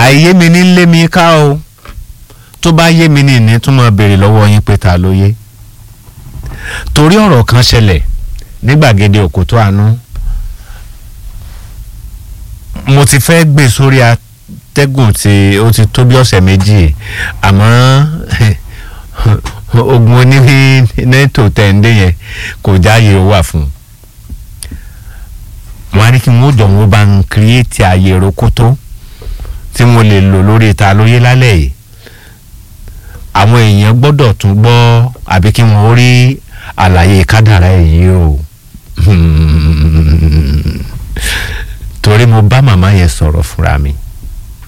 àìyé mi ní lé mi ká o tó bá yé mi ní ìní tún máa béèrè lọ́wọ́ yín pé ta ló yé torí ọ̀rọ̀ kan ṣẹlẹ̀ ní gbàgede òkútó àánú mo ti fẹ́ gbé sórí atẹ́gùn tí ó ti tó bí ọ̀sẹ̀ méjì àmọ́ ogun oníní nẹ́tò tẹ̀ǹdé yẹn kò jáyé ó wà fún un wọn á ní kí wọn ó jọ wọn bá ń kírètì ààyè rokoto tí mo lè lò lórí ta lóye lálẹ́ yìí àwọn èèyàn gbọ́dọ̀ tún gbọ́ àbí kí wọ́n rí àlàyé kádàrá èyí o torí mo bá màmá yẹn sọ̀rọ̀ fúnra mi